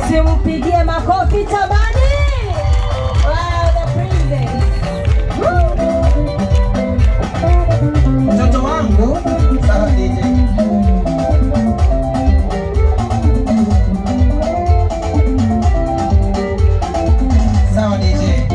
Simpigie makofi Tabani. Wow, the princess. Mtoto wangu sawa DJ. Sawa DJ.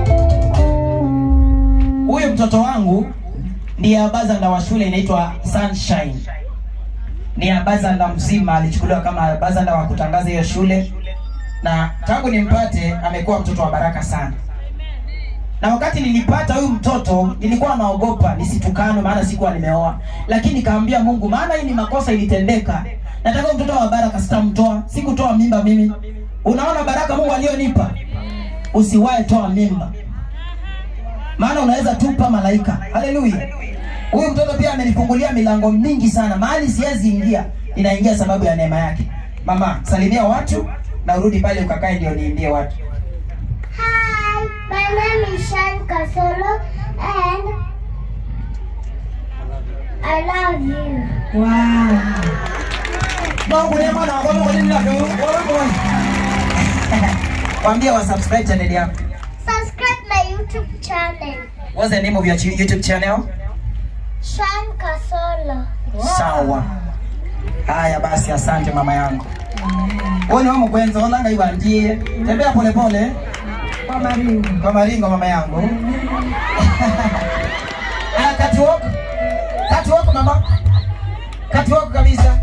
Huyu mtoto wangu ndiye abazanda wa shule inaitwa Sunshine. Ni abazanda mzima, alichukuliwa kama abazanda wa kutangaza hiyo shule, na tangu nimpate amekuwa mtoto wa baraka sana na wakati nilipata huyu mtoto nilikuwa naogopa nisitukanwe, maana sikuwa nimeoa, lakini nikaambia Mungu, maana hii ni makosa ilitendeka, nataka huyu mtoto wa baraka, sitamtoa. Sikutoa mimba mimi. Unaona baraka Mungu aliyonipa, usiwahi toa mimba, maana unaweza tupa malaika. Haleluya! Huyu mtoto pia amenifungulia milango mingi sana, mahali siwezi ingia, ninaingia sababu ya neema yake. Mama, salimia watu na urudi pale ukakae, ndio niimbie watu. Hi, my name is Shan Kasolo and I love you. Wow. Mungu ni mwana wa Mungu ni nani? Waambie wa subscribe channel yako. Subscribe my YouTube channel, What's the name of your chi- YouTube channel? Shan Kasolo. Sawa. Haya basi, asante mama yangu. Wewe ni wamo kwenza olanga ibandie. Tembea pole pole Kwa maringo. kwa maringo mama yangu. Ah, catwalk. Catwalk mama. Catwalk kabisa.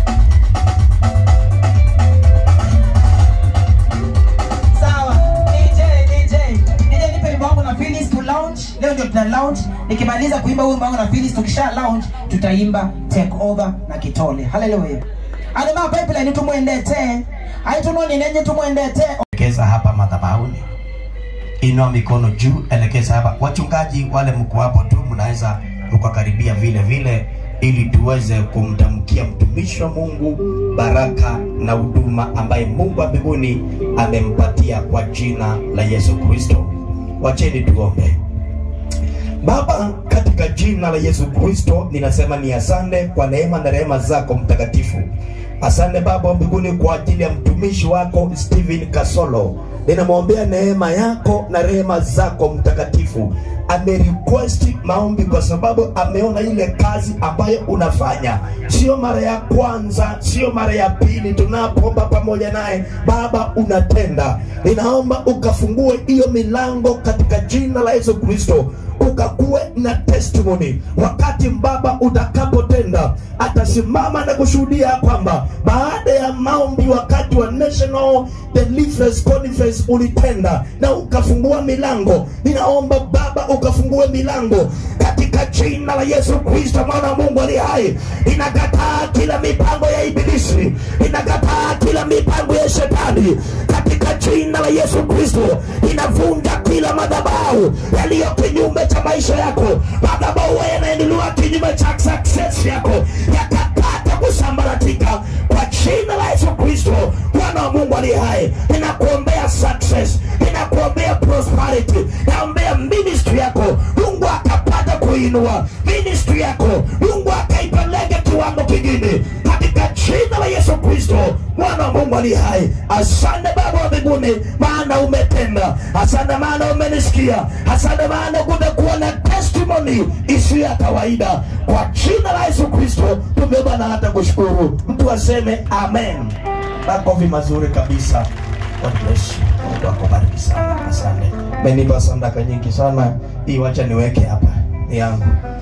Sawa. DJ, DJ. DJ nipe wimbo wangu na Phyllis tu lounge. Leo ndio tuna lounge. Nikimaliza kuimba wimbo wangu na Phyllis tukisha lounge tutaimba take over na Kitole. Hallelujah. Adema pipeline tumwendete. Aitunoni nenye tumwendete. elekeza hapa madhabahuni, inua mikono juu, elekeza hapa. Wachungaji wale mko hapo tu, mnaweza mkakaribia vile vile, ili tuweze kumtamkia mtumishi wa Mungu baraka na huduma ambaye Mungu wa mbinguni amempatia kwa jina la Yesu Kristo. Wacheni tuombe. Baba, katika jina la Yesu Kristo ninasema ni asante kwa neema na rehema zako mtakatifu. Asante Baba wa mbinguni kwa ajili ya mtumishi wako Steven Kasolo. Ninamwombea neema yako na rehema zako mtakatifu. Amerequest maombi kwa sababu ameona ile kazi ambayo unafanya, sio mara ya kwanza, sio mara ya pili tunapoomba pamoja naye. Baba, unatenda. Ninaomba ukafungue hiyo milango katika jina la Yesu Kristo ukakuwe na testimony wakati baba utakapotenda atasimama na kushuhudia kwamba baada ya maombi wakati wa national deliverance conference ulitenda na ukafungua milango ninaomba baba ukafungue milango katika jina la yesu kristo mwana wa mungu aliye hai inakataa kila mipango ya ibilisi inakataa kila mipango ya shetani katika jina la yesu kristo inavunja kila madhabahu yaliyo kinyume cha maisha yako madhabahu yanaendelea kinyume cha success yako yakapata kusambaratika kwa jina la yesu kristo bwana wa mungu aliye hai ninakuombea success ninakuombea prosperity naombea ministry yako mungu akapata kuinua ministry yako mungu akaipeleke kiwango kingine katika jina la yesu kristo mwana wa mungu aliye hai asante baba wa mbinguni maana umetenda asante maana umenisikia asante maana kumekuwa na testimony isiyo ya kawaida kwa jina la yesu kristo tumeomba na hata kushukuru mtu aseme amen makofi mazuri kabisa God bless you. Mungu akubariki sana asante menipa sadaka nyingi sana hii wacha niweke hapa ni yangu